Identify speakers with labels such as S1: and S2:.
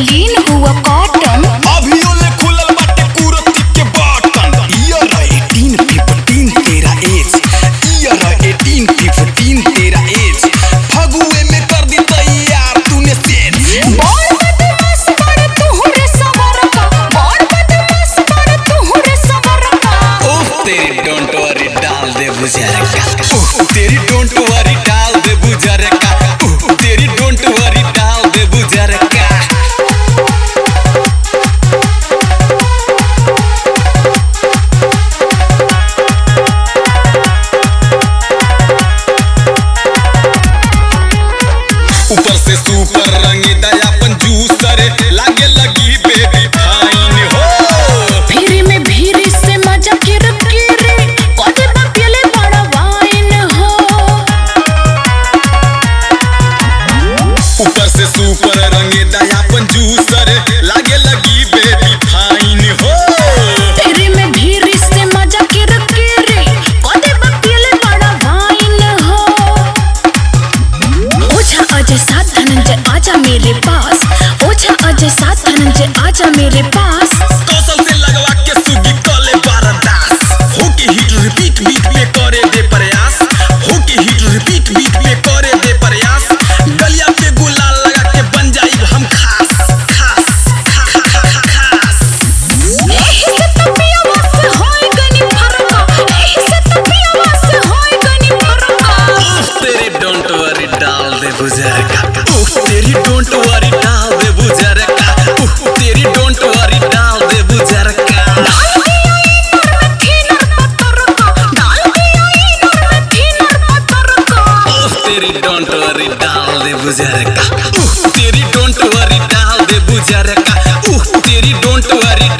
S1: eighteen हुआ cotton
S2: अभियो ले खुलल बाटे कुरती के बटन ईयर 18 15 तेरा एज ईयर 18 15 तेरा एज फगुए में कर दी तैयार तूने सेज
S1: बड़ बदमाश बड़ तुहरे सवर का बड़ बदमाश बड़ तुहरे सवर का
S2: ओह तेरी डोंट वरी डाल दे बुजर का ओह तेरी डोंट वरी डाल दे बुजर का ओह तेरी डोंट वरी डाल दे बुजर का ऊपर से सुपर रंगी दयापन जूसर लागे लगी बेबी फाइन हो
S1: फिर में भीड़ से मजा किर किरे कोते बकेले बड़ा वाइन हो
S2: ऊपर से सुपर रंगी दयापन जूसर लागे लगी बेबी फाइन हो
S1: फिर में भीड़ से मजा किर किरे कोते बकेले बड़ा वाइन हो ओझा अजय साथ धनंजय आजा मेरे पास ओझा अजय साथ धनंजय आजा मेरे पास
S2: कौशल से लगवा के सुगी कले बारदास हो के हिट रिपीट बीट पे करे दे प्रयास हो के हिट रिपीट बीट पे करे दे प्रयास गलिया पे गुलाल लगा के बन जाई हम खास खास खा- खा- खा- खास
S1: एही से तो पियवा से होई गनी फरका एही से तो पियवा से होई गनी फरका
S2: उफ, तेरी डोंट वरी डाल दे बुजर का उफ, तेरी डोंट वरी डाल दे बुजर का उफ, तेरी डोंट वरी डाल दे बुजर का
S1: डाल दिया इनर में थीनर पत्थर का डाल दिया इनर में थीनर पत्थर का
S2: उफ, तेरी डोंट वरी डाल दे बुजर का उफ, तेरी डोंट वरी डाल दे बुजर का उफ, तेरी डोंट वरी